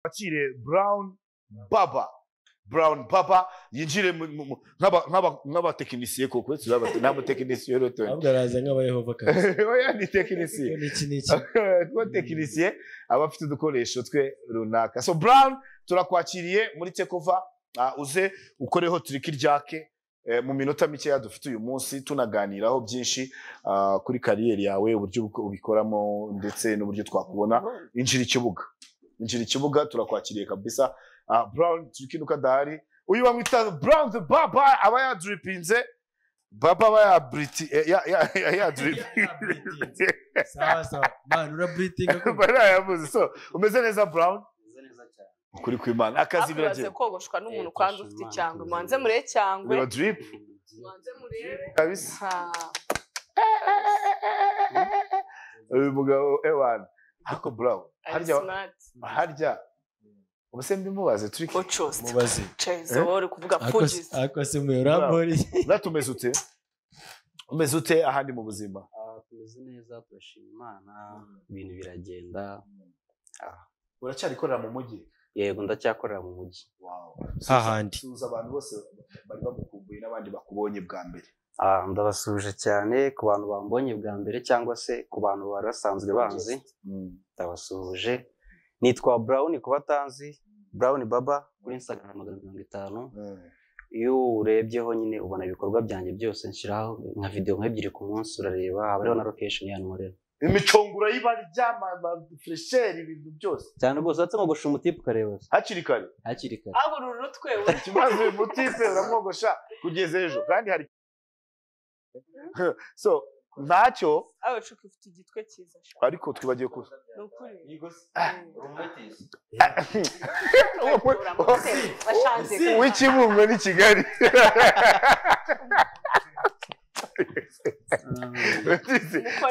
bakire Brown Baba Brown Baba yinjire mu- mu- mu- nk'aba- nk'aba- nk'abatekinisiye koko nta mutekinisiye rero ahubwo araza nk'abayehova kazi oya ni tekinisiye n'iki n'iki kuba tekinisiye aba afite udukoresho twe runaka so Brown turakwakiriye muri tekova uze ukoreho turiki ryake eh, mu minota mikeya dufite uyu munsi tunaganiraho byinshi ah, kuri kariyeri yawe uburyo uko ubikoramo ndetse n'uburyo twakubona injira ikibuga injira ikibuga turakwakiriye kabisa Ah, Brown turikinuka dahari uyu bamwita Brown the Baba aba yadripinze Baba aba yabriti eh, ya- ya- ya- yadripinze sawa sawa man uraburitinga barayabuze so umeze neza brown Meze neza cyane. ukuri kw'imana akazi biraze biragenda kogoshwa n'umuntu Eh, kandi fasha ufite Imana, icyangwe tuzi. mubanze murebe cyangwe biba drip mubanze murebe kabisa ha uyu mugabo ewan ariko brown ari harya smart harya ubuse mbimubaze turi ochost mubaze chezo uri kuvuga Ako se- pugis ako se mwe uramboriye uratumeze ute umeze ute ahandi mu buzima Ah, Tumeze neza turashima Imana ibintu biragenda uracyari ikorera mu mujyi yego ndacyakorera mu mujyi. hahandi suhuza abantu bose bari bagukumbuye n'abandi bakubonye bwa mbere Ah, ndabasuhuje cyane ku bantu bambonye bwa mbere cyangwa se ku bantu bari basanzwe banzi ndabasuhuje nitwa Brown ku batanzi Brown Baba kuri Instagram magana mirongo itanu iyo urebyeho nyine ubona ibikorwa byanjye byose nshyiraho nka video nk'ebyiri ku munsi urareba haba hariho na location ya nkorera imicunguro y'ibajya amafuresheri ibintu byose cyane rwose uretse nko gusha umutipe ukareba hakiri kare hakiri kare aho ururu twe ikibazo uyu mutipe uramwogosha kugeza ejo kandi hari so ntacyo abacu ufite igitwe cyiza sha ariko twibagiwe ku ni ukuri w'ikibungo ni kigali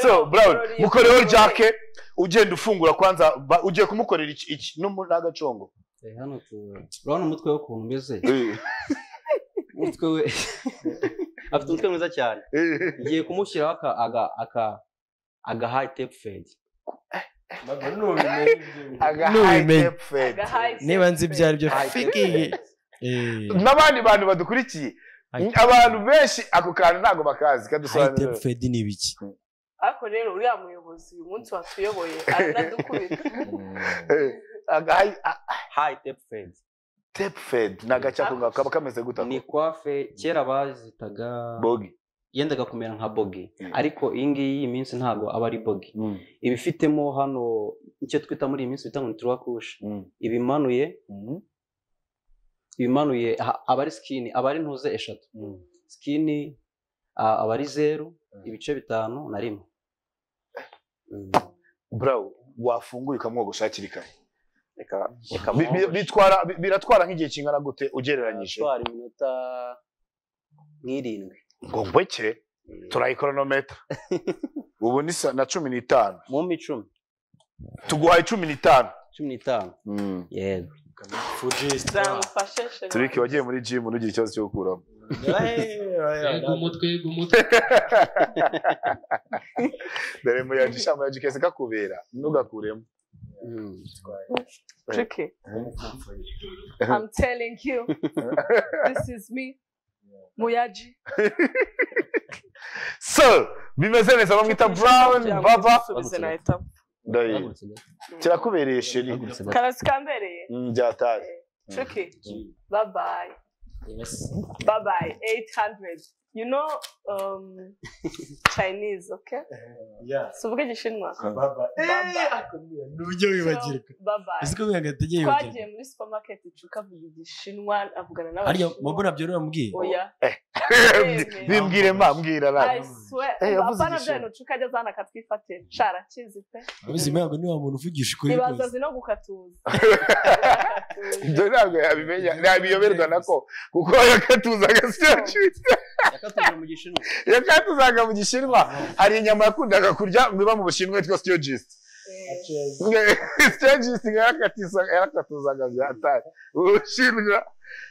so brown mukoreho jake ugenda ufungura kwanza ba- ugiye kumukorera iki- iki n'umu- n'agacongo Eh, hano tu urabona umutwe we ukuntu umeze umutwe we afite umutwe mwiza cyane ngiye kumushyiraho aka aga aka aga high tape fade Aga N'ubimenye. high tap fade. niba nzi ibyo ari byo High tape fikiye fade. Eh, n'abandi bantu badukurikiye high abantu benshi ako kantu ntabwo bakazi high tape kadusobanurira fade ni ibiki ariko rero uriya muyobozi uyu munsi watuyoboye aranadukubita Aga high- a- high tape fade tape fade ni agace ako ngako kaba kameze guta ni coiffe kera bazitaga bogi yendaga kumera nka bogi Mm. ariko iyi ngiyi iyi minsi ntabwo aba ari bogi iba ifitemo hano icyo twita muri iyi minsi bita ngo ni turakushe ibimanuye ibimanuye ha- aba ari sikini aba ari ntuze eshatu sikini ah, aba ari zeru ibice bitanu na rimwe Mm. brawo wafunguye ukamwogosha hakiri kare reka reka Bi- bi- mwogoshwe. bitwara bi- biratwara nk'igihe kingana gute ugereranyije atwara iminota nk'irindwi ngo ngweke turayikoronometa ubu ni sa- na cumi n'itanu mu mbi icumi tuguhaye cumi n'itanu cumi n'itanu yego zamufashe sheri turiki wagiye muri jimu ntugire ikibazo cyo gukuramo yego umutwe yego umutwe dore muyaji sha muyaji kese kakubera ntugakuremo Mm. tricky i'm telling you this is me muyaji so bimeze neza bamwita brown baba Subize nahita. Ndayi. Bahagurutse gato. kirakubereye sheri Bahagurutse gato. karasi kambereye Mm, byataye tricky bye bye Yes. bye bye 800 you know um chinese okay Yeah. suvuga igishinwa nubyo wibagirwa bye bye ese ko mwe hagati agiye twagiye muri supermarket icuka avuga igishinwa avugana harya n'abashinwa mabona byo uramubwiye oya bimbwire ma mbwira I nawe swear, Eh, yavuze apana igishinwa. bya bintu ucuka ajya azana akatwifate sharakizi pe ubuzima ntabwo niwa muntu uvugisha ukuri ibaza rwose zino gukatuza ibyo ntabwo yabimenya ntabiyoberwa nako kuko yakatuzaga siyaciza yakatubwira mu gishinwa yakatuzaga mu gishinwa hari inyama yakundaga kurya muba mu bushinwa yitwa siyogist siyogist yarakatuzaga byatari ubushinwa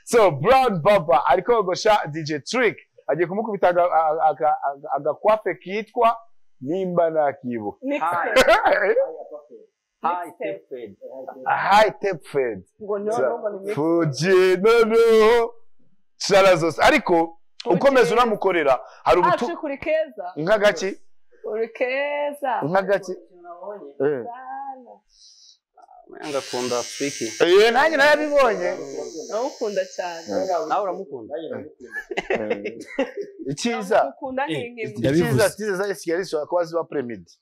so brown baba ari kogosha dj trick agiye kumukubita aga- aga- aga- aga- agakwape kitwa nimba nakibuka Mixed. High tape fade. high tape fed ngo niyo Za- ngo ni mix fugi noneho shara zose ariko ukomeza unamukorera hari Ah, ubutu shika uri keza nk'agaki uri keza nk'agaki Eh. sana Yanga akunda Afuriki. Eh, nanjye narabibonye ndamukunda cyane Nawe uramukunda. Eh, icyiza Ndamukunda ni Eh, inkima. Yabivuze. icyiza tize za esikariye zishobora kuba ziba premidi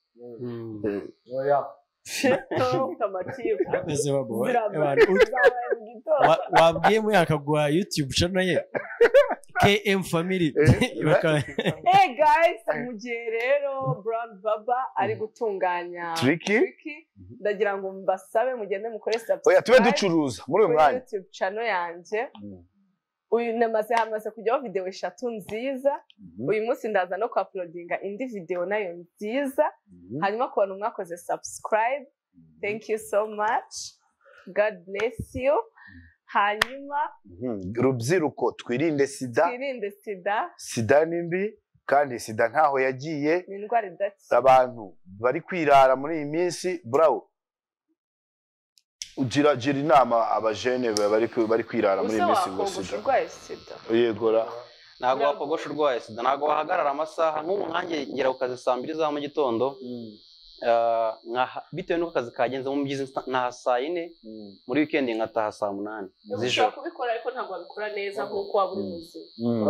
Shito kamatiba. Bameze baboha. Zirabara. Abantu, u- Zabaye mu gitondo. wa- wabwiye mwe akaguha youtube channel ye km family Eh, Bakaba- Eh, guys, mu gihe rero Brown Baba ari gutunganya Tricky? Tricky, ndagira ngo mbasabe mugende mukore oya tube subscribe ducuruza muri uyu kuri mwanya YouTube channel yanjye uyu namaze hamaze kujyaho videwo eshatu nziza uyu munsi ndaza no kuapulodinga indi videwo nayo nziza hanyuma ku bantu mwakoze subscribe thank you so much god bless you hanyuma Mhm. rubyiruko twirinde sida twirinde sida sida ni mbi kandi sida ntaho yagiye ni indwara idakira abantu bari kwirara muri iyi minsi burawo gira gira inama abajene ba- bari kwi- bari kwirara muri iyi usa minsi ngo wakogosha sida urwaye sida yegora Ntabwo wakogosha urwaye sida. Ntabwo wahagarara amasaha. Nk'ubu nkanjye ngera ku kazi saa mbiri za mu gitondo. Ah, nkaha- bitewe n'uko akazi kagenze mu byiza ntaha saa yine. Muri weekend ngataha saa munani z'ijoro. kubikora ariko ntabwo wabikora neza nk'uko waba uri muzima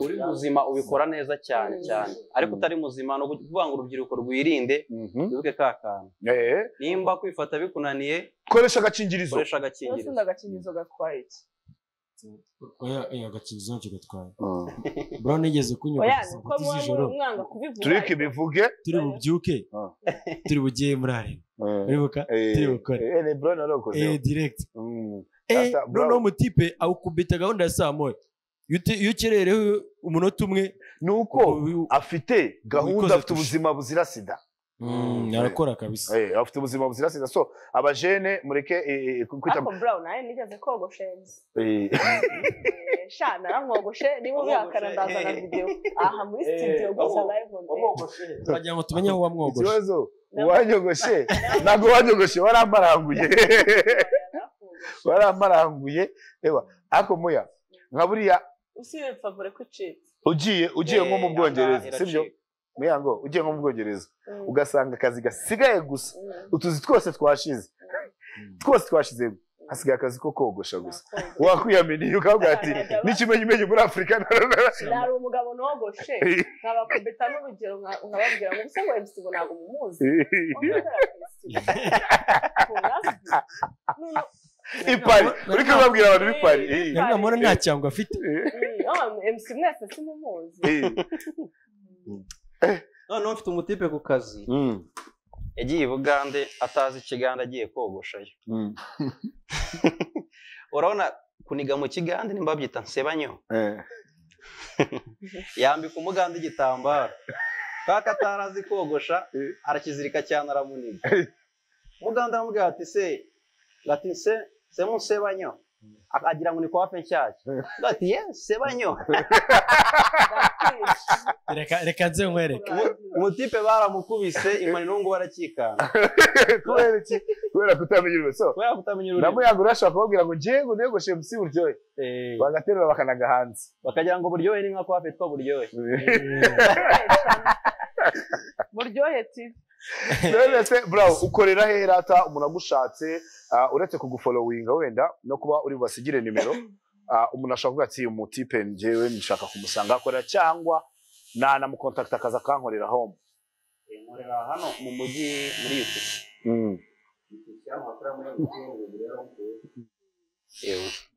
uri muzima ubikora neza cyane cyane ariko utari muzima ni ukuvuga ngo urubyiruko rwirinde wibuke ka kantu Eh, nimba kwifata bikunaniye koresha agakingirizo koresha umunsi agakingirizo undi agakingirizo gatwaye iki oya oya agakingirizo ntacyo gatwaye Mm. brown yigeze kunyuka oya saa ni uko sita muba z'ijoro muri mwanga kubivuga turiki ariko- bivuge turi bubyuke Ah. turi bugiye muri arena uribuka Eh, turi bukore eh, ni bro narokoze eh direct Mm. eh Sasa, Brown. noneho umutipe awukubita gahunda ya saa moya iyo uti- iyo ukerereho umunota umwe nuko ubu- afite gahunda Wikoze afite tushe. ubuzima buzira sida Mm, arakora kabisa Eh, afite ubuzima buzira sida so abajene mureke eh, eh, kwita ariko brown nawe nigeze kogosha yezu Eh, Eh, sha naramwogoshe niba ubihakana ndazana videwo aha muri studio gusa live on air wagira ngo tumenye aho wamwogosha ikibazo uwanyogoshe ntabwo wanyogoshe waramparanguye waramparanguye reba ariko muya nka buriya usibye favore ko icitse ugiye ugiye nko mu bwongereza sibyo muyango ugiye nko mu bwongereza Mm. ugasanga akazi gasigaye gusa Mm. utuzi twose twashize twose twashizemo hasigaye akazi ko kogosha gusa Nakoze. wakwiyaminiye ukavuga ati n'ikimenyumenyu muri afurika nari umugabo nogoshe nkabakubita n'urugero nka- nkababwira ngo ubuse ngo ebyisi ngo ntabwo mumuzi ipari uri kubabwira abantu b'ipari Eh, yari namubona nta cyango afite eh, emusi mwese simumuzi eh. noneho mfite umutipe ku kazi Mm, yagiye i bugande atazi ikigande agiye kogoshayo mm, urabona kuniga mu kigande nimba babyita nsebanyo eh. yambika umuganda igitambaro kaka atarazi kogosha Eh. arakizirika cyane aramuniga umuganda aramubwira ati se ati se se musebanyo agira ngo ni kwa fe nshyashya Undi ati ye sebanyo Reka- reka nze nkwereke umutipe baramukubise inkoni n'ubungubu arakikanga kubera iki kubera kutamenya ururimi so kubera kutamenya ururimi namuyaga urashobora kubabwira ngo ngiye ngo negoshe musi buryohe Eh, bagaterura bakanaga hanze bakagira ngo buryohe ni nka kwa fe twa buryohe buryohe tv rero se burawo ukorera hera ata umuntu agushatse ah, uretse kugufolowinga wenda no kuba uri bubasigire nimero ah, umuntu ashobora kuvuga ati umu tipe njyewe nshaka kumusanga ahakorera cyangwa nanamukontakita akaza akankorera home nkorera hano mu mujyi muri yutisi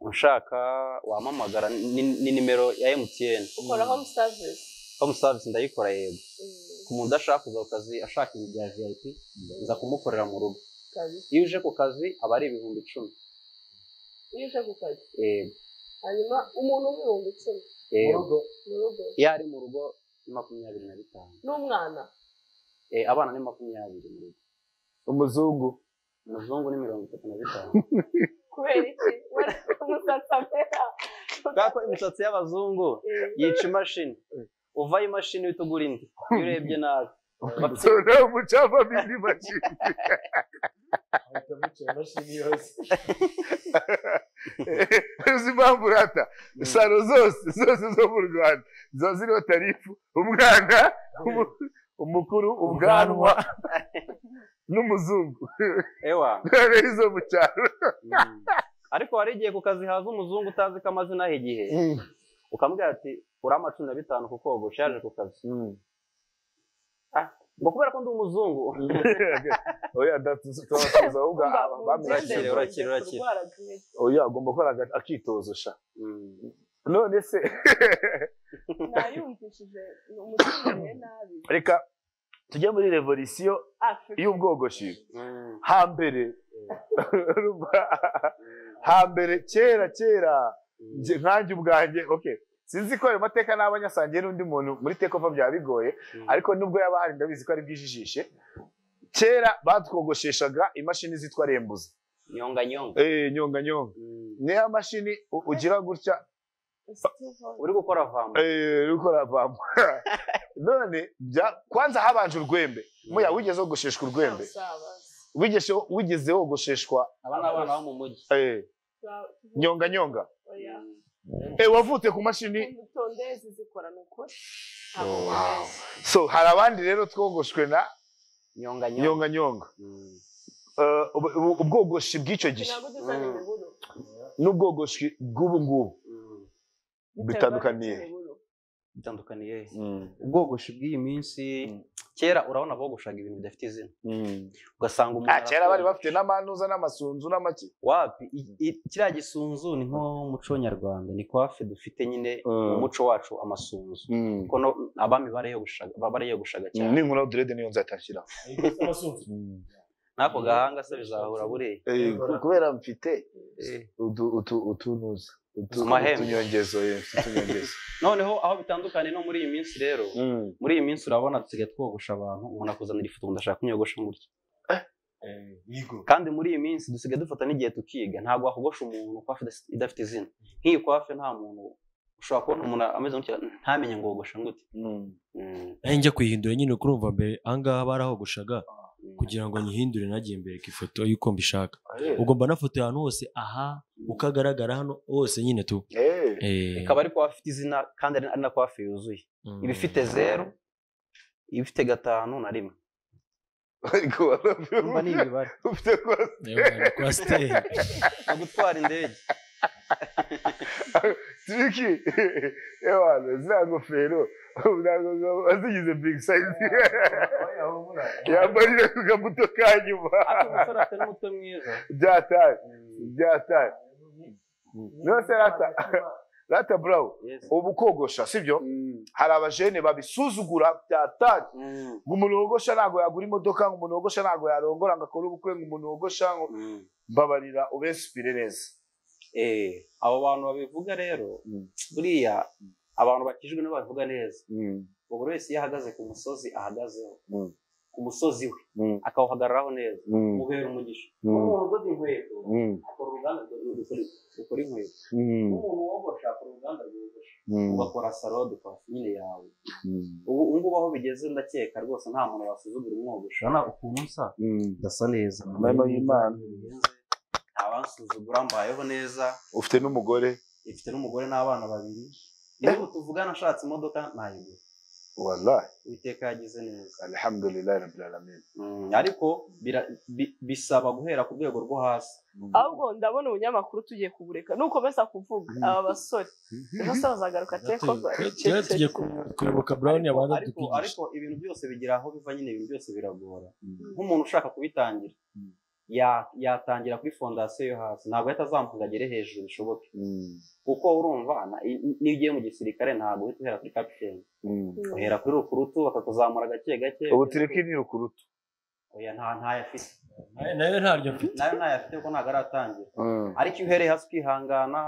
ushaka wamamagara ni ni nimero ya emutiyeni ukora home service home savisi ndayikora yego Mm, ku muntu udashaka kuza ku kazi ashaka ibi bya viyayipi nza kumukorera mu rugo kabisa. iyo uje ku kazi aba ari ibihumbi icumi iyo uje ku kazi yego hanyuma umuntu w'ibihumbi icumi yego mu rugo iyo ari mu rugo ni makumyabiri na bitanu n'umwana Eh, abana ni makumyabiri mu rugo umuzungu umuzungu ni mirongo itatu na bitanu kubera iki umusatsi amera kubera ko imisatsi y'abazungu Eh, yica imashini uvaho imashini uhita ugura indi iyo urebye nabi umucava bindi kwicara imashini yose uzi impamvu urata salo zose zose zo mu rwanda ziba ziriho tarifu umwana umu- umukuru ubwanwa n'umuzungu ewa rero izo mu cyaro Mm. ariko wari igihe kukazihaza umuzungu utazi ko amazina aho igihe ukamubwira ati uriya cumi na bitanu kuko ubu ushaje ku kazi Ah, ngo kubera ko ndi umuzungu oya datuzatuza ahubwo Mba- bameze urakira, urakira, urakira. kurwara bwije. oya agomba gukora aga- akitozo sha Mm. none se nayumvishije umutima nabi reka tujye muri revolisiyo Africa. y'ubwogoshi Mm. hambere urumva? hambere kera kera njye nkanjye ubwanjye okay sinzi ko ayo mateka n'abanyasangiye n'undi muntu muri tekova byaba bigoye Mm. ariko nubwo yaba ahari ndabizi ko ari bwijijishe kera batwogosheshaga imashini zitwa rembuza nyonga nyonga eh nyonga nyonga Mm. niya mashini u- ugira gutya uri gukora vama eh uri gukora vamo none bya- kwanza habanje urwembe muya wigeze wogosheshwa urwembe wigeze wigeze wogosheshwa aba ni abana bo mu mujyi eh nyonga nyonga eh wavutse ku mashini Tondezi zikorana ukuri wow. so hari abandi rero twogoshwe na nyonga nyonga nyonga nyonga Mm. Eh, ubu- ubu- ubwogoshi bw'icyo gihe ntabwo dusanga Mm. imiburo n'ubwogoshi bw'ubu ngubu Mm. Bitandukaniye. bitandukaniye ubwogoshi bw'iyi minsi Mm. kera urabona bogoshaga ibintu bidafite izina ugasanga umuntu Ah, kera bari arafunga. bafite n'amanuza n'amasunzu n'amaki wapi i- i- kiriya gisunzu ni nk'umuco nyarwanda ni kwafe dufite nyine Mm. mu muco wacu amasunzu kuko no- abami barayogoshaga ba- barayogoshaga cyane ninkura direde niyo nzatashyira ariko ufite abasumva n'ako gahanga se bizahura buriya Eh, ku- kubera mfite Eh. utu- utu- utunuza utu- Amahembe. utunyongezo eh, mfite utunyongezo noneho aho bitandukanye no muri iyi minsi rero muri iyi minsi urabona dusigaye twogosha abantu umuntu akuzanira ifoto ngo ndashaka kunyogosha gutya yego kandi muri iyi minsi dusigaye dufata n'igihe tukiga ntabwo wakogosha umuntu kwafe idasi- idafite izina nk'iyi kwafe nta muntu ushobora kubona umuntu ameze gutya ntamenye ngo wogosha gute Mm. njya kuyihindura nyine uko urumva mbere ahangaha barahogoshaga kugira ngo nyihindure nagiye mbereka ifoto y'uko mbishaka ugomba nafoto ahantu hose aha uko agaragara hano hose nyine tu Eh, Eh, ikaba ari kwafe ifite izina kandi ari ari na kwafe yuzuye mm. iba ifite zeru iba ifite gatanu na rimwe ariko urumva ni imibare ufite kose Yewe, ni kwasiteri. no gutwara indege Triki, ewana ziriya ngofero ntabwo zaba zigize bigi sayizi yambaye iriya ku kabuto ka nyuma ariko umusore afite n'umutwe mwiza byataye byataye Nose rata rata burawu Yes. ubu kogosha sibyo Mm. hari abajene babisuzugura byataye Mm. ngo umuntu wogosha ntabwo yagura imodoka ngo umuntu wogosha ntabwo yarongora ngo akore ubukwe ngo umuntu wogosha ngo Mm. mbabarira ubesipire neza Eh, abo bantu babivuga rero Mm. buriya abantu bakijwe nabo babivuga neza buri wese iyo ahagaze ku musozi ahagazeho Mm. ku musozi we akawuhagararaho neza umubera umugisha Mm. umuntu udoda inkweto akora uruganda rwo- rukora- rukora inkweto umuntu wogosha akora uruganda rwogosha ugakora salode kwafe nyine yawe ubu ubu ngubu aho bigeze ndakeka rwose nta muntu wasuzugura umwogosha urabona ukuntu nsa ndasa neza Mama y'Imana. nta bansuzugura mbayeho neza ufite n'umugore ifite n'umugore n'abana babiri niba ubu tuvugana ashatse imodoka nayigura wallahi uwiteka yagize neza alhamdulilahi rabbil alamin Mm, ariko bira- bi- bisaba guhera ku rwego rwo hasi ahubwo ndabona ubunyamakuru tugiye kubureka nukomeza kuvuga aba basore ejo se bazagaruka tekoba Kera tujya ku- kuyoboka brown abanza ariko, tukigisha ariko ibintu byose bigira aho biva nyine ibintu byose biragora nk'umuntu ushaka kubitangira ya- yatangira kuri fondasiyo yo hasi ntabwo ahita azamuka ngo agere hejuru bishoboke kuko urumva na- i- i- n'iyo ugiye mu gisirikare ntabwo uhita uhera kuri kapiteni uhera kuri rukurutu bakakuzamura gake gake ubu tureke ni rukurutu oya nta ntayo afite Eh, nayo ntaryo mfite nayo ntayo afite kuko ntabwo aratangira ariko iyo uhereye hasi ukihangana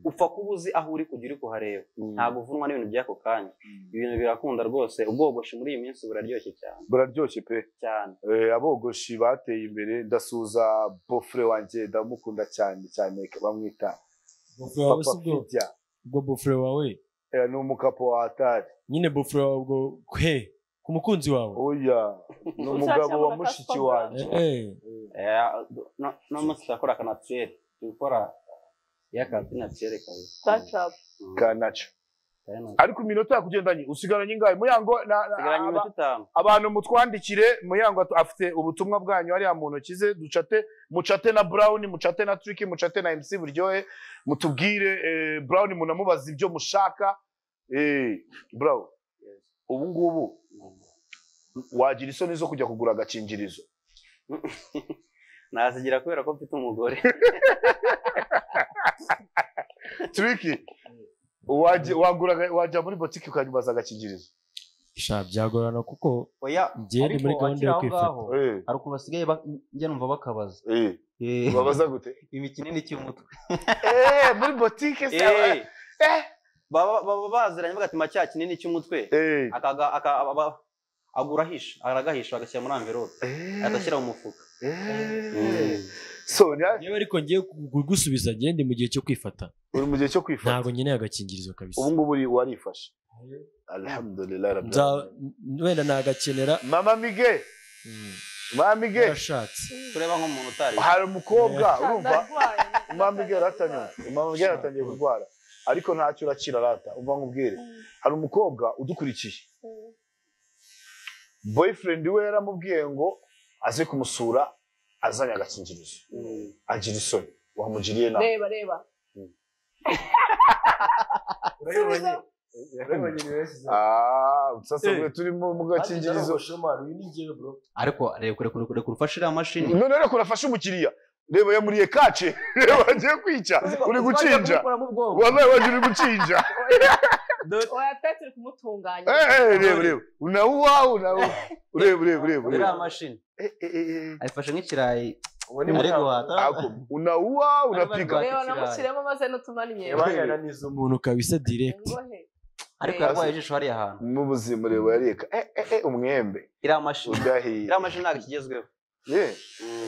upfa kuba uzi aho uri kujya uri kuhareba ntabwo uvunwa n'ibintu by'ako kanya ibintu birakunda rwose ubwogoshi muri iyi minsi buraryoshye cyane buraryoshye pe cyane Eh, abogoshi bateye imbere ndasuhuza bofure wanjye ndamukunda cyane cyane bamwita bufure wawe papa si bwo fidya ubwo bufure wawe Eh, ni umukapo wa atari nyine bufure wawe ubwo he ku mukunzi wawe oya ni umugabo wa mushiki wanjye Eh, eh. Eh, no- no munsi turakora ka naturere turi gukora ya kanti naturere kawe sitacapu ka naco ariko iminota yakugendanye usigaranye ingahe muyango na- na- sigaranye aba- iminota itanu abantu mutwandikire muyango atu- afite ubutumwa bwanyu hariya mu ntoki ze ducate mucate na brown mucate na trick mucate na mc buryohe mutubwire eh, brown munamubaza ibyo mushaka eh, brown ubu ngubu wagira isoni zo kujya kugura agakingirizo nazigira kubera ko mfite umugore turiki wajya wagura aga- wajya muri botike ukanyumaza agakingirizo sha byagorana kuko oya njye ndi muri gahunda yo kwifata Eh, hari ukuntu basigaye ba- njya numva bakabaza eh, Eh, babaza gute imikino ni cy'umutwe Eh, muri botike se Eh, Eh, baba baba baziranye bagatima cya kinini cy'umutwe eh, akaga- aka- aba- agura ahisha aragahisha agashyira muri amverope eh, agashyira mu mufuka eh. so ni- yewe ariko ngiye kugusubiza ngende mu gihe cyo kwifata uri mu gihe cyo kwifata ntabwo nkeneye agakingirizo kabisa ubu ngubu uri- warifashe alhamdulillah rabbil Nza- alamin. wenda nagakenera mama mige Mm, mama mige narashatse tureba nk'umuntu utari hari umukobwa urumva ndarwaye mama mige yaratanyuze mama mige yaratangiye kurwara ariko ntacyo urakira arata umva nkubwire hari umukobwa udukurikiye boyfriend we yaramubwiye ngo aze kumusura azanye agakingirizo agira isoni wamugiriye nabi reba reba urayibonye urayibonye ni benshi cyane. Ah, sasa Eh. mwe turi mu mu Kandi gakingirizo ndarogoshe, man, uyu ni njyewe, bro. ariko reka reka reka reka ufashe iriya mashini none rero kurafasha umukiriya reba yamuriye kace reba agiye kwica uri gucinja wabaye wagira uri gucinja oya pe turi kumutunganya Eh, eh, reba reba nawe uwawe nawe ureba ureba ureba ureba iriya mashini Eh, eh, eh, eh. ayifashe nk'ikirayi Ubu ni ari mutamu. guhata Ako, unaua unapiga reba namushyiremo maze n'utumanimye Yabaye yananiza umuntu. umuntu kabisa direct ngohe ariko Eh. yarwaye ijisho hariya hantu mu buzima ureba yareka eh, eh, eh, umwembe iriya mashini udahiye iriya mashini ntabwo ikigezweho Yeah.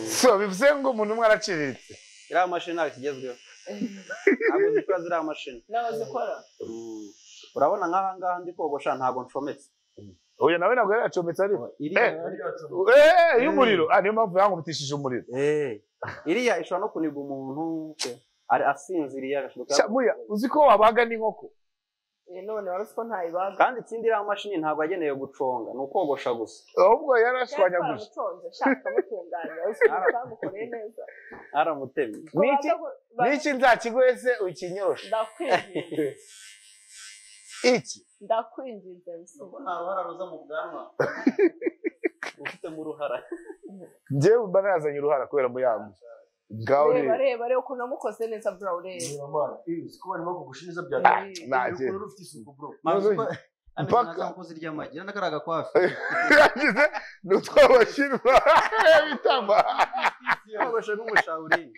so bivuze ngo umuntu umwe araciriritse iriya mashini ntabwo ikigezweho ntabwo zikora ziriya mashini nawe zikora Mm. urabona nk'aha ngaha ndi kogosha ntabwo ncometse oya nawe ntabwo yari yacometse ariko iriya Eh, y'umuriro ah niyo mpamvu yankubitishije umuriro Eh, iriya ishobora no kuniga umuntu ari asinziriye agashoboka shamuya uzi ko wabaga n'inkoko Eh, none wari uzi ko ntayibaga kandi ikindi iriya mashini ntabwo yagenewe guconga ni ukogosha gusa ahubwo yarashwanyaguje twaramutonze shaka kamutunganya ukamukoreye neza aramutemye Ngo Niki? baze gu- ba- niki nzakigoye se ukinyoroshe ndakwinginze iki ndakwinginze msumba nta ruhara ruza mu bwanwa ufitemo uruhara njyewe mba nazanye uruhara kubera muyambi bwawe reba ureba reba reba ukuntu wamukoze neza bro reba Reba, man, eh, siko barimo kugusha neza bya- Ah, Urukuru ntagira rufite isuku, bro. Mpaka- iry'amagi n'akariya gakwafi yagize ni utwabashyirwa bitama kogosha nk'umushauri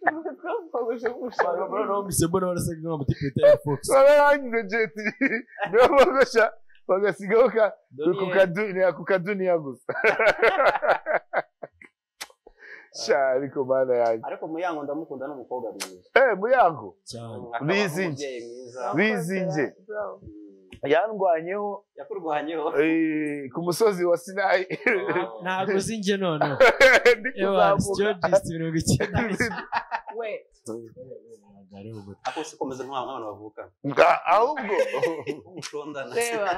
Bagushe Bro, bro, nk'umushahara. bro, mbese mbona warasaga nk'amatikwita ya fox bararangiza jeti niyo bagosha bagasigaho ka ku Doriye, kaduniya ku kaduniya gusa sha ariko mana yanjye ariko muyango ndamukunda ni umukobwa mwiza eh muyango cyane Akaba Bizingi. n'umubyeyi mwiza bizinge Bro. yandwanyeho yakurwanyeho eh, ku musozi wa sinayi ntabwo sinjye noneho ndi ewan kuzamuka stojist mirongo icyenda we ako si komeza nk'abantu nk'abantu bavukana Nga- ahubwo umushondana reba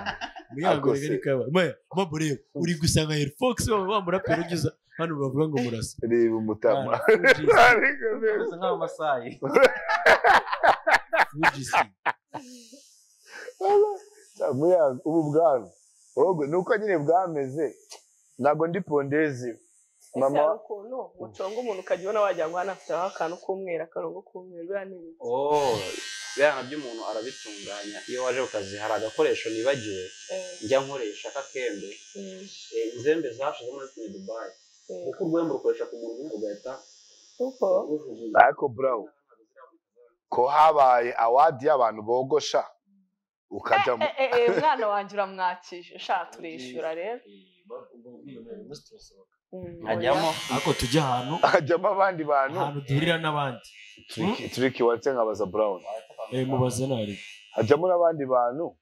Akose. mabureba uri gusanga heri fox waba wamurapera ugeze hano bavuga ngo murasa reba umutama Ah, Fugees, ariko mbese komeza nk'abamasayi Fugees. muyango ubu bwami ahubwo ni uko nyine bwameze ntabwo ndi pondezi mama mama ukuntu muconga umuntu ukajya ubona wagira ngo hano afite akantu k'umweru akarongo k'umweru biriya ni ibiki oh biriya nabyo umuntu arabitunganya iyo waje ku kazi hari agakoresho nibagiwe Eh, njya nkoresha k'akembe eh, Eh, inzembe zashize muri tuni dubayi eh. kuko urwembe urukoresha ku muntu umwe ugahita kuko ujugunya ariko burawu ko habaye awadi y'abantu bogosha ukajyamo Eh, eh, eh, umwana wanjye uramwakije ushaka turishyura rero Mm, nkajyamo ariko tujya ahantu hajyamo abandi bantu ahantu duhurira n'abandi Tricky- tricky watse nkabaza burawuni Eh, mubaze nari hajyamo n'abandi bantu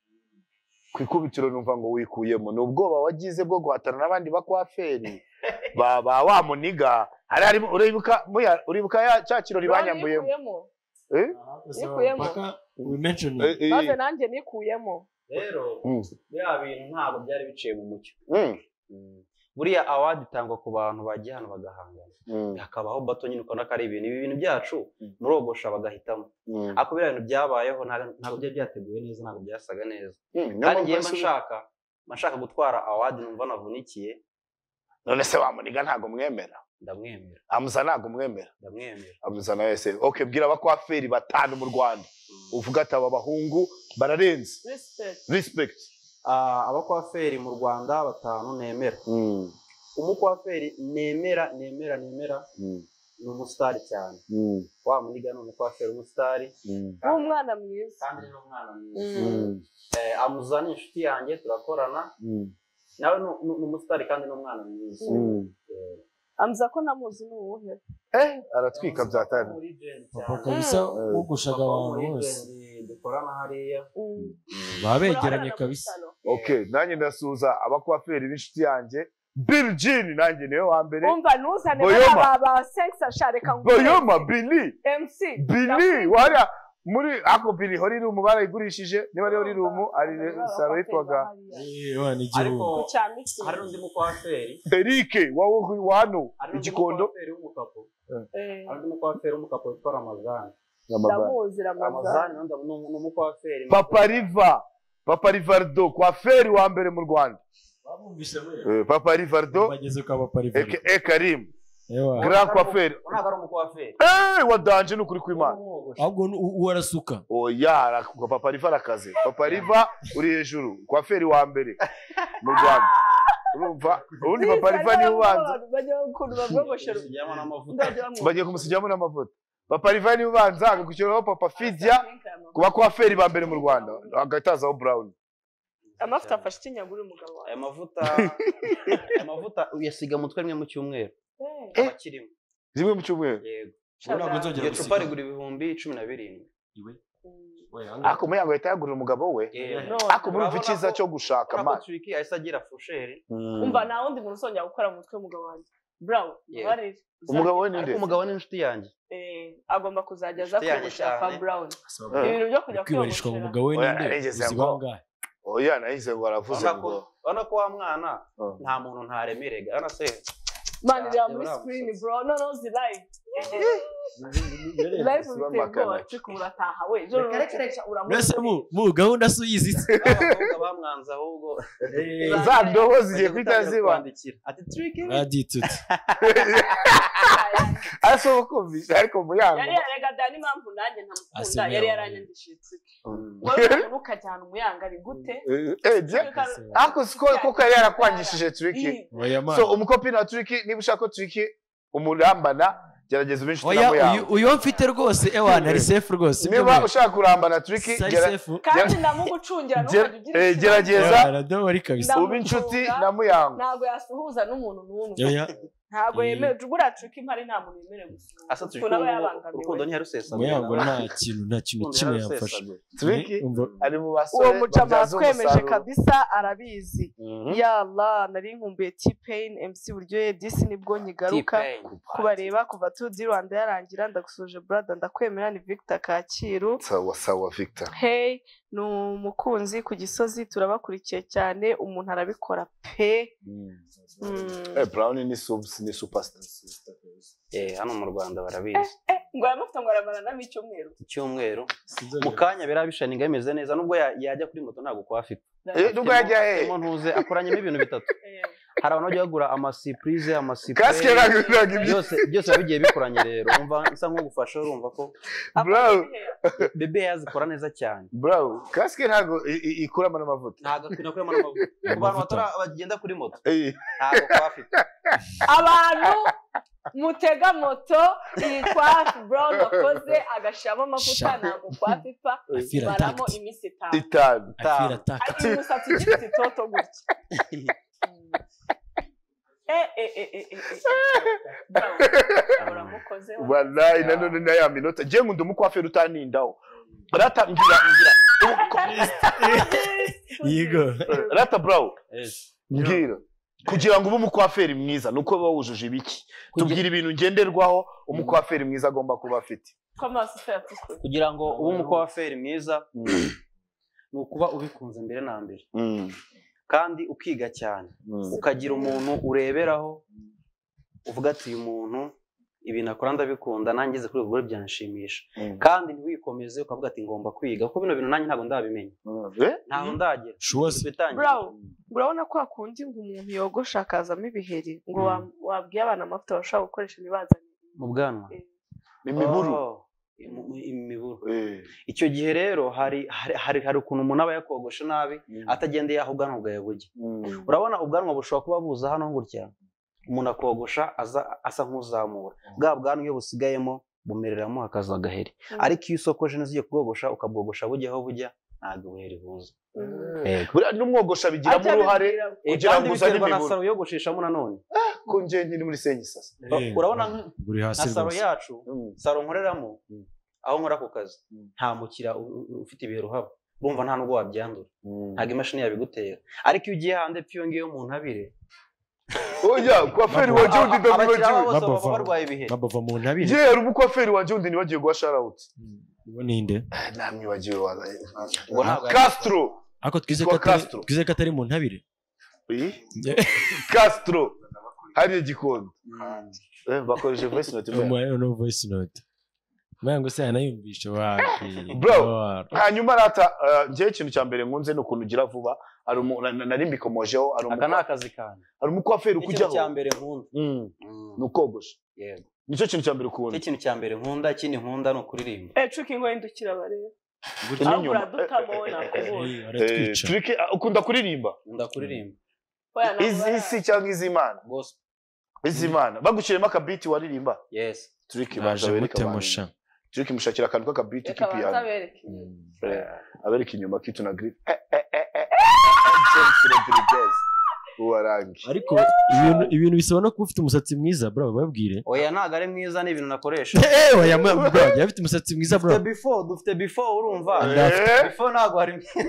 ku ikubitiro numva ngo wikuyemo ni ubwoba wagize bwo guhatana n'abandi bakwaferi ba ba wa muniga hari harimo uribuka muya- uribuka ya cya kirori banyambuyemo nikuyemo Eh? Nikuyemo. Eh, eh, maze nanjye nikuyemo rero mm, biriya bintu ntabwo byari biciye mu mucyo mm, buriya awadi itangwa ku bantu bagiye hano bagahangana mm, hakabaho bato nyine ukabona ko ari ibintu ibi bintu byacu Mm. murogosha bagahitamo mm, ariko biriya bintu byabayeho ntago ntago byari byateguwe neza ntabwo byasaga neza mm, kandi nyamara ngewe mba se- nshaka mba nshaka gutwara awadi numva navunikiye none se wa muniga ntabwo mwemera ndamwemera amuza ntabwo mwemera ndamwemera amuza na wese okay bwira abakwaferi batanu mu rwanda uvuga ati aba bahungu bararenze respect respect Ah, abakwaferi mu rwanda batanu nemera Mm, umukwaferi nemera nemera nemera mm, ni umusitari cyane mm, wa muniga ni umukwaferi umusitari mm, nk'umwana mwiza kandi ni umwana mwiza Mm. mm, Eh, amuza ni inshuti yanjye turakorana mm, nawe ni- ni ni umusitari kandi ni umwana mwiza mm. amza ko namuzi ni uwuhe Eh, aratwika bya tani Muri agent papa cyane. kabisa Mm. wogoshaga Papa abantu muri bose agent dukorana hariya Mm. baba begeranye Murahorana mu kabisa isaro. okay nanjye ndasuhuza abakwaferi b'inshuti yanjye bill jean nanjye niwe wa mbere umva ntuzane Boyoma. bariya ba sengisa shareka ngo boyoma billy mc billy wariya muri ako billy horirumu barayigurishije niba ari horirumu ari saro yitwaga Eh, wana ariko igihugu hari n'undi mukwaferi eric wa wa hano hari n'undi igikondo mukwaferi w'umukapo hari n'undi mukwaferi w'umukapo witwa ramazani ndamuzi ramazani ramazani ni undi- ni- ni umukwaferi papa riva papa rivardo kwaferi wa mbere mu rwanda babumvise Eh, papa rivardo bageze kwa baparivari aka karim ewa grand kwaferi ntabwo ari umukwaferi eh wadanje ni ukuri kw'imana Umwogosha. ahubwo ni u- uwarasuka oya ara- papa riva arakaze papa riva uri hejuru kwaferi wa mbere mu rwanda urumva ubundi papa riva niwe ubanza bajya ukuntu babogoshera Tujyamo n'amavuta. ndagira ngo- bagiye kumusijyamo n'amavuta papa riva niwe ubanza agakurikiraho papa fidya ku bakwaferi ba mbere mu rwanda hagahita hazaho brown amavuta afashe ikinyago uri umugabo wawe aya mavuta aya mavuta uyasiga mutwe rimwe mu cyumweru Eh, aba akirimo rimwe mu cyumweru yego ntabwo nzongera iryo cupa gusiga. rigura ibihumbi cumi na birindwi mm. ako muyango yahita yagurira umugabo we Yewe. No, ako murumva icyiza cyo gushaka Urabona ko amazi turiki ahise agira fusheri umva nta wundi muntu uzongera gukora mu mutwe w'umugabo wanjye brawo Yeah. ubarire umugabo we ni nde ariko umugabo ni inshuti yange Eh, agomba kuzajya aza Inshuti yanjye kwiyogoshera kwa cyane. brown Eh. ibintu byo kujya kwibarishwa mu kwiyogoshera mugabo we Oya, ninde narigeze uzi ngo- bangahe oya nahize ngo aravuze Urabona ngo ko- urabona ko wa mwana Oh. nta muntu ntaremerega urabona se mani reba muri Uramusatsi. screen bro no no zi live live biteye ubwoba ariko urataha we ejo rurakeresha mbese mu mu gahunda si uyizi se n'abakobwa bamwanze ahubwo za ndobo zigiye bagiye guhita gutangira ziba kwandikira ati turiki raditute ariko kumvisha ariko yari muyango yarega dani impamvu nanjye ntamukunda Asemera yari wawe. yaranyandishije itsike wowe umuntu ukajyana umuyanga ari gute Eh, je, ariko siko koko yari yarakwangishije turiki Ih, oya so mani umukopina wa turiki niba ushaka ko turiki umurambana gerageza ube inshuti na oya uyu muyango uyu mfite rwose ewa nari sefu rwose niba ushaka kurambana turiki sari gera- sefu kandi ndamugucungira ntukajya ugira eh, ikibazo. gerageza. ewa radobari kabisa Nda- ube inshuti na muyango ntabwo yasuhuza n'umuntu n'umwe oya ntabwo Eh. yemewe buriya triki mpari nta muntu yemerewe gusuhuza asa turiki kuko nawe ubu yabangamiwe urukundo ntiyarusesaga muyango nta kintu nta kintu kimwe yamfashe turiki Umva, ari mu uwo basore mucama babyaza watwemeje umusaruro kabisa arabizi Mhm. yala nari nkumbuye t-pain mc buryohe disi nibwo nyigaruka kubareba kuva tu di rwanda yarangira ndagusuje brada ndakwemera ni victor kacyiru sawa sawa victor hey ni umukunzi ku gisozi turabakurikiye cyane umuntu arabikora pe Mm. Eh, brown ni subs ni superstar hano mu rwanda barabizi ngo yamufite ngo aramara nami icyumweru icyumweru sinzongera- mu kanya biriya bishaninga bimeze neza nubwo ya- yajya kuri moto ntabwo kuba afite Eh, nubwo yajya he Harimo ntuze akoranyemo ibintu bitatu Eh, hari abantu bajya bagura amasipurize kasike amasipure naguraga ibyo byose byose biba bigiye bikoranye rero wumva bisa nk'ugufasha urumva ko brown bebe yazikora neza cyane brown kasike ntabwo i- i- ikuramo n'amavuta ntabwo akwiye kurema n'amavuta ku bantu Amavuta. batara- bagenda kuri moto Eh, ntabwo kuba afite abantu mutega moto iyi kwa brown wakoze agashiramo amavuta Sha. ntabwo kwa pipa Afira maramo tacti. iminsi itanu itanu afira taka Ari umusatsi ugifite itoto gutya Mm. Eh, eh, eh, eh, eh, eh. Bravo. Uramukoze wa. walayi nanone na ya minota je ngo ndi umukwaferi utanindaho rata mbwira mbwira Yego. rata burawu mbwira kugira ngo ube umukwaferi mwiza ni uko biba wujuje ibiki tubwira ibintu ngenderwaho umukwaferi mwiza agomba kuba afite kugira ngo ube umukwaferi mwiza ni ukuba ubikunze mbere na mbere Mm, kandi ukiga cyane mm, ukagira umuntu ureberaho uvuga ati uyu muntu ibintu akora ndabikunda nanjye ngeze kuri ubu rwego byanshimisha mm, kandi ntiwikomeze ukavuga ati ngomba kwiga kuko bino bintu nanjye ntabwo ndabimenya mm. Eh? ntabwo ndagera Shuwasi. bitangira burawo urabona ko hakundi ngo umuntu yogosha akazamo ibiheri ngo Mm. wa- wabwiye abana amavuta bashobora gukoresha ntibazane mu bwanwa imiburu Oh, imu- imiburu Eh, icyo gihe rero hari hari- hari hari ukuntu umuntu aba yakogosha nabi atagendeye aho ubwanwa bwawe bujya mm, urabona ubwanwa bushobora kuba buza hano gutya umuntu akogosha aza- asa nk'uzamura bwa bwanwa iyo busigayemo bumereramo hakaza agaheri Mm. ariko iyo usokoje neza ugiye kubwogosha ukabwogosha bujya aho bujya ntabwo ubuheri buza buriya n'umwogosha bigiramo uruhare Eh, Kugira kandi ngo uzane biterwa na imiburu. saro wiyogosheshamo nanone ku njye nyine muri senyisasa Eh, urabona nk- buri hasi nka saro rwose. yacu saro nkoreramo Mm. aho nkora ku kazi Mm. nta mukira u- u- ufite ibiheri uhaba urumva nta nubwo wabyandura ntabwo imashini yabigutera ariko iyo ugiye hanze pfe iyo ngiyo mu ntabire oya kwaferi wanjye wundi abakiriya ndabibagiwe babo bose baba Babava. barwaye ibihe babava mu ntabire njye hari umukwaferi wanjye wundi nibagiwe guha sharawuti uwo ni nde namwibagiwe wa Ubwo ntabwo ari- castro ariko twize ko Yitwa atari- Castro. twize ko atari mu ntabire castro hariya gikondo Eh, bakoresheje voice note buriya. umuhaye no voice note mbega ngo se yanayumvishe wapi Bro. Lord. hanyuma rata eh, njyewe ikintu cya mbere nkunze ni ukuntu ugira vuba hari umu- na- na- nari mbikomojeho hari aka ni umu- akazi kanjye hari umukwaferi ikintu cya ukujyaho mbere nkunda Mm, Mm, ni ukogosha yego nicyo kintu cya mbere ukunda Nicyo kintu cya mbere nkunda ikindi nkunda ni ukuririmba cuka ingo yindukira barebe Gutya aho n'inyuma. uradutamo wowe nakubonye Eh, Eh, baratwica Trick, eh, ukunda kuririmba nkunda kuririmba Oya, ntabwo bara- iz'isi cyangwa iz'imana gospel iz'imana bagushyiriyemo akabiti waririmba yes turiki baje baje bereka gute abantu musha turiki mushakira akantu k'akabiti reka banza k'ipiyano bereke abereka inyuma kitu na grip Eh, eh, eh, eh, eh, James Rodriguez uwarangi ariko ibintu ibintu bisaba no kuba ufite umusatsi mwiza bro babwire oya ntabwo ari mwiza ni ibintu nakoresha Eh, oya, mu- bro, yari afite umusatsi mwiza bro dufite before dufite before urumva Eh, before ntabwo hari mwiza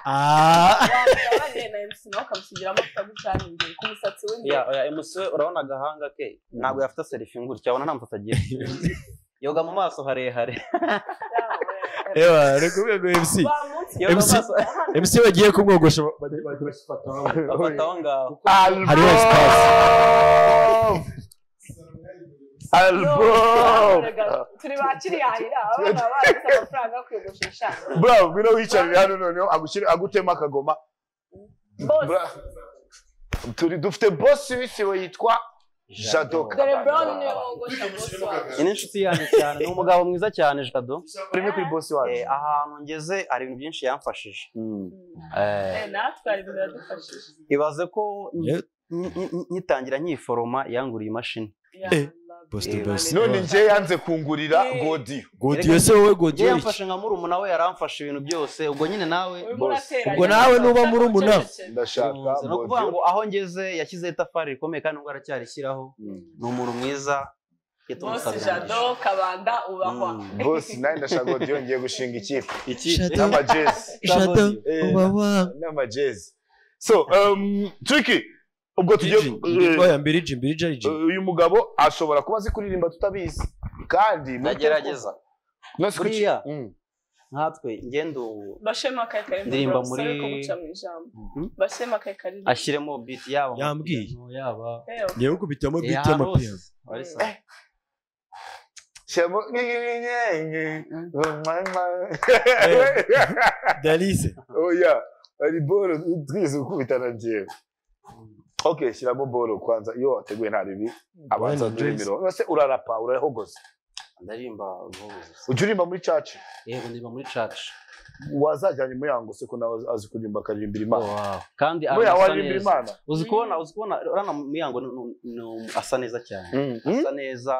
Ah. yabaye na MC nawe ukamusigira amavuta gucana imbere ku musatsi w'imbere ya oya MC we urabona agahanga ke ntabwo yafite selfie ngutya urabona nta musatsi agira yoga mu maso harehare Ewa, ari kuvuga ngo MC wa munsi yoga mu MC maso MC bagiye kumwogosha afata aho ngaho Album! Album! turi bakiri yahira abana barasa amafaranga yo kwiyogoshesha Bro, ngwino wiyicarire hano noneho agushyire agutema akagoma. bose Bra- Turi dufite boss wisiwe yitwa Jado. dore brown niwe wogosha bose wawe iyi ni inshuti yanjye cyane ni umugabo mwiza cyane jado Rimwe kuri boss wacu. Eh, ahantu ngeze hari ibintu byinshi yamfashije Mm. Eh, Eh, natwe hari ibintu yadufashije ibaze ko nyi- nyi- nyi- nyitangira nyiforoma yanguriye imashini Ya Eh, Allah. Boston Eh, Best. None njye yanze kungurira Eh. godiyo. godiyo se wowe njye godiyo iki yamfashe nka murumuna we yaramfashe ibintu byose ubwo nyine nawe Urimo Bose. urateranya. Ubwo nawe nuba murumuna. Ndashaka ni ukuvuga ngo godiyo. aho ngeze yashyizeho itafari rikomeye kandi nubwo aracyarishyiraho ni umuntu mwiza Bose Jado Kabanda ubahwa Mm. Boss nawe ndashaka godiyo ngiye gushinga ikipe. Jado. N'amajezi. Jado, Eh, uba wa- n'amajezi. So, um, Tricky, ubwo tugiye Birigi, Birigi, oya, Birigi, Birigi ari Birigi. uyu mugabo ashobora kuba azi kuririmba tutabizi kandi mu- ndagerageza No, si kuki- Buriya. Mm. nkatwe ngendo ubu bashema akaye kari mu Ndirimba Bronx, muri- sorry kumuca mu ijambo Mhm. bashema akaye kari mu- ashyiremo beat yaba Yambwiye. amapiyano, yaba Eh, ngewe ukubitamo Eh, beat hano y'amapiyano hose. Wari sawa. Shyamo- dalise Oya, hari boro twize gukubitana njyewe okay shyiramo boro kwanza iyo wateguye nta bibi abanza Bwana Joyce. mirongo se urarapa urahogoza Ndaririmba nk'ubu. ujya uririmba muri caca yego ndirimba muri church wazajyanye muyango se ko nawe azi kuririmba akaririmbira imana Wow. kandi muyango asa aririmbira neza. imana uzi kubona uzi kubona urana muyango ni- ni- ni umu- asa neza cyane Mm. asa neza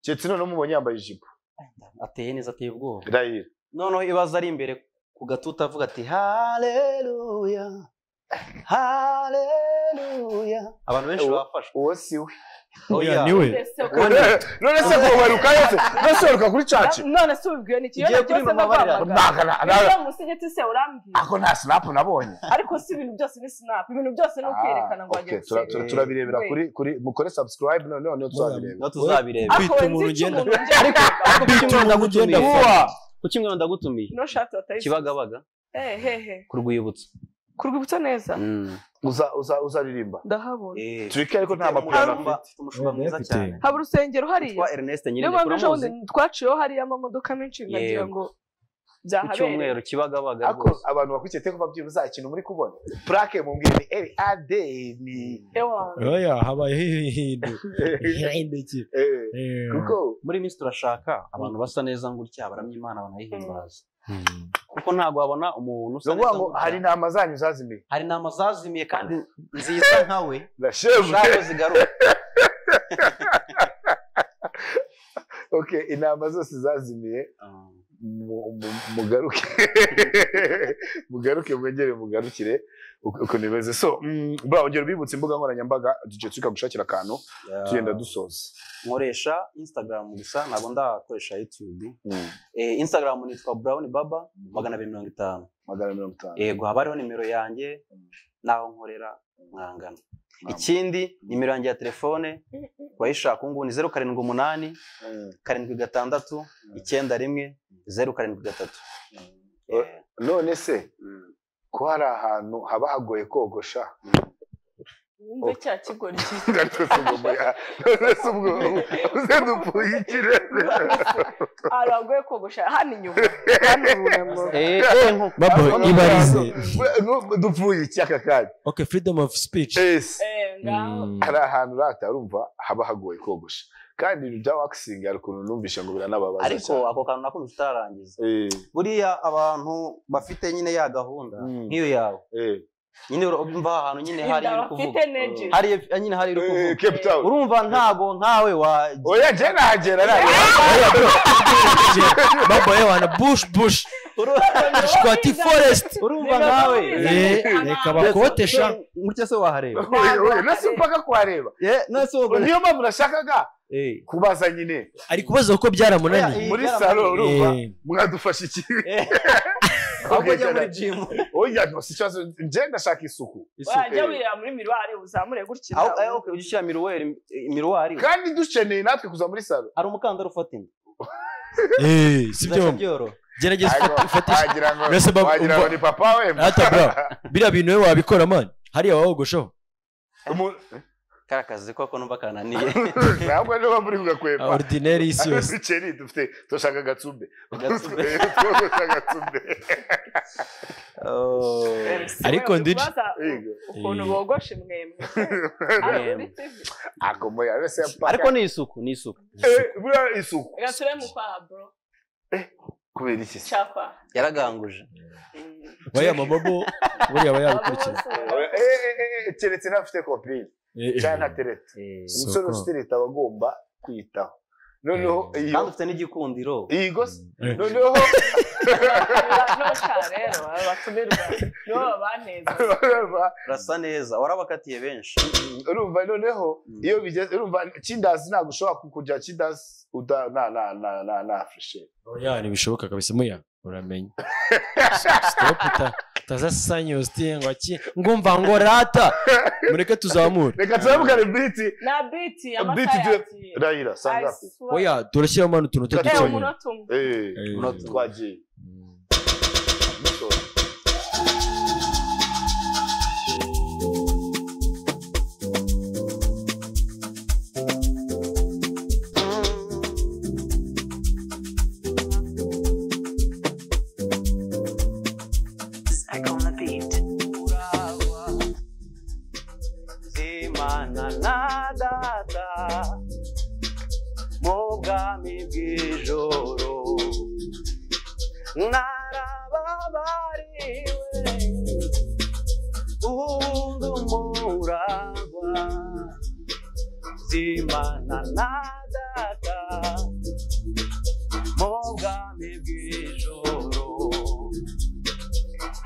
keretse noneho mubonye yambaye ijipo ateye neza ateye ubwoba irayira noneho ibaza ari imbere ku gatuta avuga ati haleluya haleluya abantu benshi bafashwe uwo si we Oya, ni we. Ese uko- none se kubaruka yose none se uheruka kuri caci none se ubibwiwe ni Ugiye ikibazo kuri cyose mama barira. ndaguhamagara niba musigiti se urambwira ako nta sinapu nabonye ariko si ibintu byose ni sinapu ibintu byose ni ukwerekana ngo Ah, wagiye okay, tura- tura- gusinya. turabirebera We. kuri kuri mukore subscribe noneho niyo tuzabireba no tuzabireba Ako Kwita wenda umuntu icyo ugenda- umuntu ugenda- kuki umwe ndagutumiye Uwa! kuki umwe ndagutumiye ino shati watayise kibagabaga hehehe ku rwibutso ku rwibutso neza uza uza uzaririmba ndahabona tureke ariko nta mupira mapiyano mwiza ufite umushumba mwiza cyane haba urusengero hariya witwa Ernest niyo nyirinde mpamvu ejo turamuzi bundi twaciyeho hariya amamodoka menshi nkagira Yego. ngo ku byahabereye cyumweru kibagabaga ariko rwose abantu bakurikiye teko babyibuza ikintu muri kubona purake mubwire ni eri ade ni ewa oya habayeho ihindu ihinduki Eh, kuko muri minsi turashaka abantu basa neza gutya baramya imana banayihimbaza kuko ntabwo wabona umuntu ni usa ukuvuga neza ngo gutya. hari intama zanyu zazimiye hari intama zazimiye kandi nziza nkawe ndashebwe zabo zigaruka okay intama zose zazimiye mu- mu- mugaruke mugaruke mwegere mugarukire uko uko nimeze so mm, bra ongera ubibutse imbuga nkoranyambaga tujye tukagushakira akantu tugenda dusoza nkoresha instagram gusa ntabwo ndakoresha youtube Eh, instagram nitwa brown baba magana abiri mirongo itanu magana mirongo itanu yego haba hariho nimero yanjye n'aho nkorera mwangana ikindi nimero yanjye ya telefone wayishaka ubu ngubu ni zeru karindwi umunani Mm. karindwi gatandatu icyenda rimwe zeru karindwi gatatu Eh, none se mm. ko hari ahantu haba hagoye kogosha wumve cya kigori cyiza nonese ubwo uze dupfunyikire aragoye kogosha hano inyuma hano urunamo Eh, eh, nko- babo ibarize dupfunyiki aka kanya okay freedom of speech Yes. Eh, ngaho Mm. hari ahantu uratarumva haba hagoye kogosha kandi ibintu bya wakisingi hari ukuntu numvisha ngo biranababaza ariko cyane. ako kantu nakumva utarangiza Eh, buriya abantu bafite nyine ya gahunda Mm. nk'iyo yawe eh. nyine urumva ahantu nyine hari inda iri bafite kuvuga neji hari nyine hari iri Eh, kuvuga Cape Town urumva ntago ntawe wajya oya njye nahagera babo yewe na bush bush shwati forest urumva ntawe Eh, reka bakotesha gutya se wahareba nasi mpaka kuhareba Eh, none se wowe- niyo mpamvu nashakaga Eh, kubaza nyine ari kubaza kuko byaramunaniye Oya, muri yarabaye. salo urumva Eh, mwadufasha iki eh, ahubwo ujya muri jimu oya no si ikibazo njye ndashaka isuku wajya wireba muri miruwari uzamure gutya aho eh, okay, ujya ushyira miruweri miruwari kandi dukeneye natwe kuza muri salo hari umukandara ufatina eh, si byo Bidashobora byoroha. gerageza Ariko ufatishe wagira ngo Mbese bab- wagira ngo umva- ni papa we hata bra biriya bintu wowe wabikora mani hariya wawogoshaho Umu- kariya kazi koko numva kananiye ntabwo niba muri kugakwemba ordinaire y'isi yose ibiceri dufite turashaka agatsumbe Agatsumbe. turashaka agatsumbe Oh. Ariko ndidi- Yego. ukuntu Eh. bogosha imwemwe Hano kuri TV. ako moya wese yapaka ariko ni isuku ni isuku Eh, buriya isuku reka turebe mu kwaha bro kubera iki se? cyakwa yaraganguje Mm. baya mama bo buriya aba yabikurikira Eh, eh, eh, eh, keretse n'abafite kopine Eh, eh. cyangwa ntatereta Eh, Soko. umusore ufite leta aba agomba kwiyitaho noneho iyo kandi ufite n'igikundiro iyi gose Eh. noneho Nota rero abatumirwa nibo babaneza urumva urasa neza warabakatiye benshi urumva noneho iyo bigeze urumva kindazi ntabwo ushobora kujya kindazi uda na na na na na freshe oya ntibishoboka kabisa muya uramenye stop uta utazasanya usitiye ngo aki ngumva ngo rata mureke tuzamure reka turamukane biti na biti Biti amasaha tu- yagiye rayira sangapi oya turashyiramo hano utuntu Eh, ewe tuducanye umunota umwe Eh, Eh. munota twagiye imana na data mu bwami bw'ijoro narababariwe ubundi umuragwa zimana na data mu bwami bw'ijoro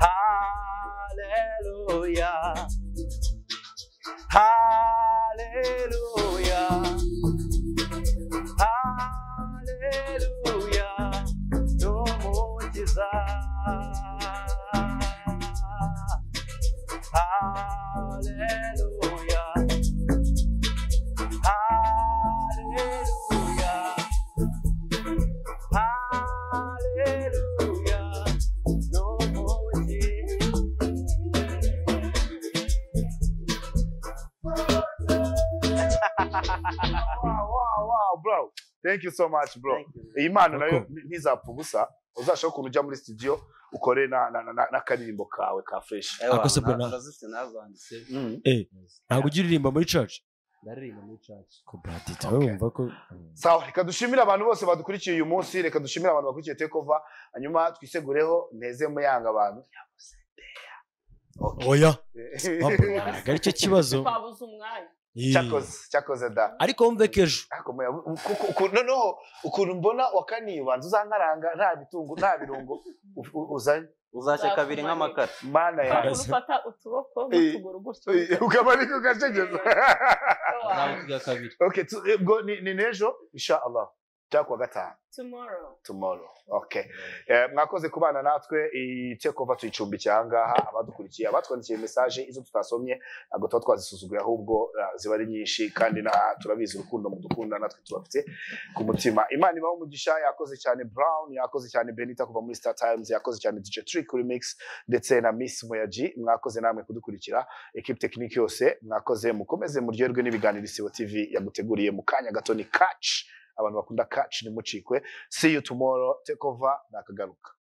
haleluya haleluya ni umukiza haleluya haleluya haleluya ni umukiza Wow, wow, wow, bro. Thank you so much, bro. Thank you. iyi mpano nayo ntizapfa ubusa uzashobora ukuntu ujya muri studio ukore na- na- na- na- n'akaririmbo kawe ka fresh Ewa, Akose bwana. na- nazifite nazanditse ntabwo ujya uririmba muri church ndaririmba muri church ko bradita wowe wumva ko sawa reka dushimire abantu bose badukurikiye uyu munsi reka dushimire abantu bakurikiye takeover hanyuma twisegureho nteze muyanga abantu oya ntabwo aricyo kibazo twabuze umwanya Yee. cyakoze cyakoze da ariko wumve ko ejo Ariko muya- kuko- uku- noneho ukuntu mbona wakanibanza uzankaranga nta bitungu nta birungo u- u- uzanye uzashya kabiri nk'amakara mana Ntabwo yawe Yes. ufata ukuboko Eh, n'utuguru gutyo ukaba ariko ugacegeza nawe twiga kabiri okay tu- ubwo ni ni n'ejo insha allah cyangwa kuwa gatanu tomorrow tomorrow okay Eh, mwakoze kubana natwe iyi tekova tuyicumbikiye ahangaha abadukurikiye abatwandikiye message izo tutasomye ntabwo tuba twazisuzuguye ahubwo eh, ziba ari nyinshi kandi na turabizi urukundo mudukunda natwe tubafite ku mutima imana ibaho umugisha yakoze cyane brown yakoze cyane benita kuva muri star times yakoze cyane dj trick remix ndetse na miss muyaji mwakoze namwe kudukurikira ekipe tekiniki yose mwakoze mukomeze muryoherwe n'ibiganiro isibo tv yaguteguriye mu kanya gato ni catch abantu bakunda catch ntimucikwe see you tomorrow take over nakagaruka